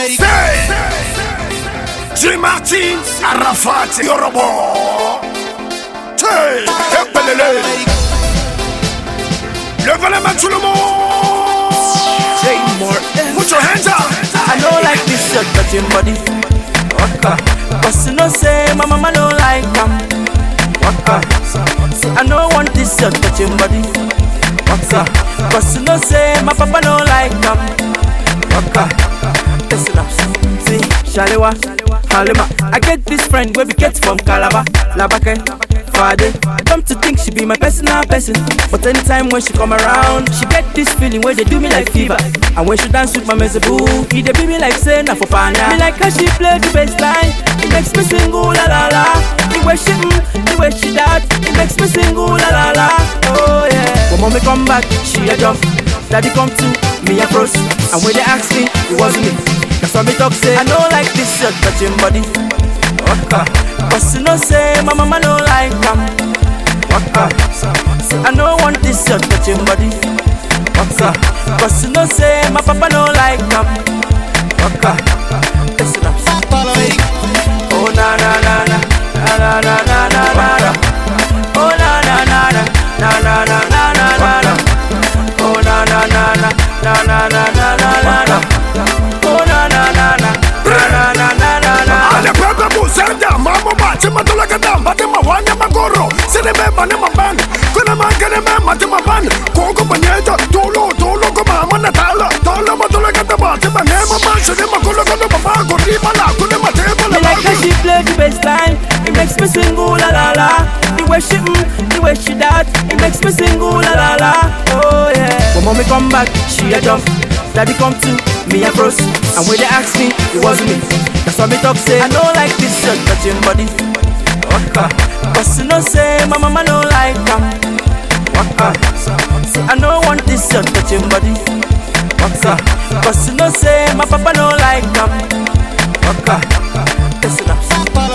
America. J. Martin, Arafat, Yorobo. Hey, Epelele. Levez les mains tout le monde. Jay Morton. Put your hands up. I don't like this your touching body. Waka. Cause you know say my mama don't like them. Waka. See I don't want this your touching body. Waka. Cause you know say my papa don't like them. Waka. Listen up. See, Shalewa, Halima. I get this friend where we get from Calabar, Labake, Fade. Come to think she be my personal person. But anytime when she come around, she get this feeling where they do me like fever. And when she dance with my mezebu, he they be me like say na for pana. Me like how she play the bass line. It makes me sing ooh la la la. The way she mm, the way she that, it makes me sing ooh la la la. Oh yeah. When mommy come back, she a jump. Daddy come to me a froze. And when they ask me, it wasn't me. That's why me talk say I don't like this your touching body. Waka. Cause you know say my mama don't like them. Waka. Say I don't want this your touching body. Waka. Cause you know say my papa don't like them. Waka. Listen up. Oh na na na na na na na na na na na. Oh na na na na na na na na na na na. Oh na na na na na na na na na na na. Oh na na na na na na na na na. Ale pepe buzenda, mambo bachi matula kada, mate mawanya magoro, sine me mane maban, kuna mangene me mate maban, koko banyeja, tolo tolo ko mama natala, tolo matula kada bachi mane maban, sine makulo kono mama, kuri mala, kune mate Me mala like how she play the bass line. It makes me sing ooh la la la. The way she mm, the way she that, it makes me sing ooh la la la. Oh yeah. When mommy come back, she a jump. Daddy come to me a froze. And when they ask me, it wasn't me. That's why me talk say I don't like this your touching body. Waka. Cause you know say my mama don't like them. Waka. Say I don't want this your touching body. Waka. Cause you know say my papa don't like them. Waka. Listen up.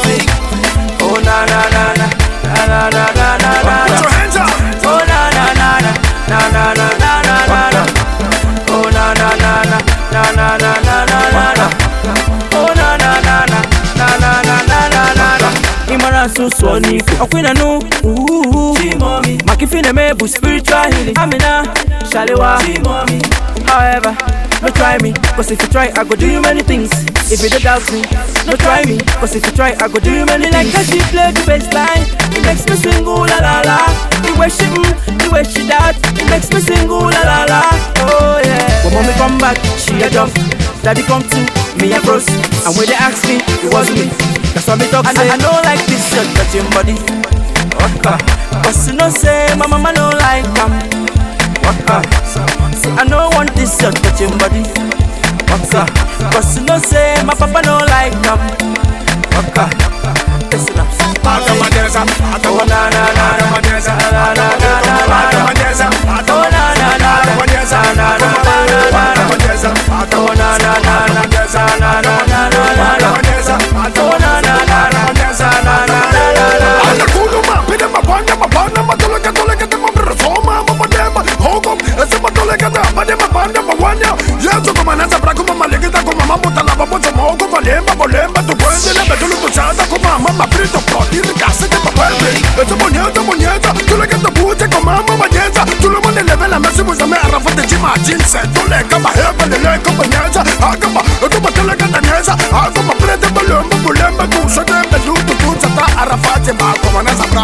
Oh na na na na na na na na na na Put na. your hands up. Oh na na na na na na na na na na na. Oh na na na na na na na na na na na. Oh na na na na na na na na na na na. Imara susu oniku Okwina nu Ooh Makifine mebu spiritual healing Amina Shalewa However no try me, cause if you try, I go do you many things. If you don't doubt me, no try me, cause if you try, I go do you many things. Like how she play the bass line, it makes me sing ooh la la la. The way she mm, the way she that, it makes me sing ooh la la la. Oh yeah. When mommy come back, she a jump. Daddy come to me a froze. And when they ask me, it wasn't me. That's why me talk say I, I don't like this your touching body. Waka. Cause you know say my mama don't like them. Waka. See, I don't want this your touching body. Waka. Cause you know say my papa don't like them. Waka. Listen up. Atamadeza, Oh na na na na atamadeza, na na na na na na. atamadeza, Oh na na na atamadeza, na na na na na na na. atamadeza, Oh na na na na atamadeza, na na na na na na. atamadeza, Oh na na na na atamadeza, na na na na na. Anda kuluma, pide mabanda, mabanda, matuleka, tuleka, temabira, soma, mabadema, hokom, ese matuleka, da, badema, banda, mawanya. Yesu kumanasa, brakuma, malegita, kuma, mamuta, lava, bozo, mogo, valemba, bolemba, tu puende, lebe, tulu, tusada, kuma, mama, frito, protiri, kase, te papende. Ese bonyeza, bonyeza, tuleka, te buje, kuma, mama, bonyeza. Tulu, mone, leve, la mesi, buzame, arafate, chima, jinse, tuleka, mahebe, leleka, bonyeza, akama, etu, mateleka, daneza, akama, prete, bolemba, bolemba, kusa, tembe, lutu, tutsata, arafate, makoma, nasa, bra.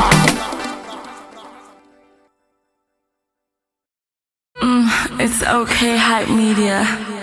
It's okay, hype media.